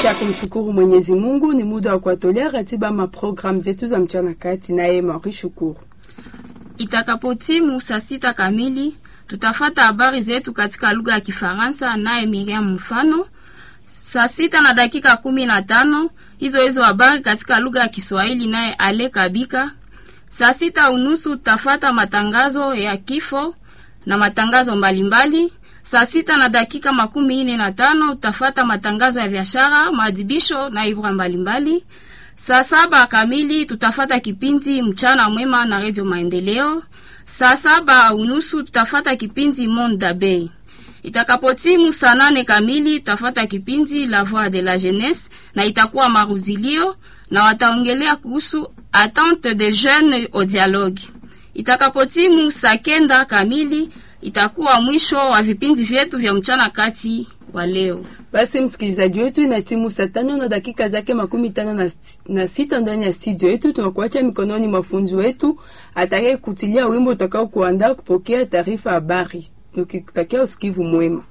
Kisha kumshukuru Mwenyezi Mungu, ni muda wa kuwatolea ratiba maprogramu zetu za mchana kati, naye Mauri Shukuru. Itakapotimu saa sita kamili tutafata habari zetu katika lugha ya Kifaransa, naye Miriam Mfano. Saa sita na dakika kumi na tano hizo hizo habari katika lugha ya Kiswahili, naye Ale Kabika. Saa sita unusu tutafata matangazo ya kifo na matangazo mbalimbali. Saa sita na dakika makumi ine na tano utafata matangazo ya biashara, maadhibisho na ibra mbalimbali. Saa saba kamili tutafata kipindi mchana mwema na redio Maendeleo. Saa saba unusu tutafata kipindi Monde d'Abeille. Itakapotimu saa nane kamili tutafata kipindi La Voix de la Jeunesse na itakuwa maruzilio na wataongelea kuhusu attente des jeunes au dialogue. Itakapotimu saa kenda kamili itakuwa mwisho wa vipindi vyetu vya mchana kati wa leo. Basi msikilizaji wetu, ina timu saa tano na dakika zake makumi tano na, na sita ndani ya studio yetu. Tunakuacha mikononi mwa funzi wetu atakaye kutilia wimbo utakao kuandaa kupokea taarifa habari, tukikutakia usikivu mwema.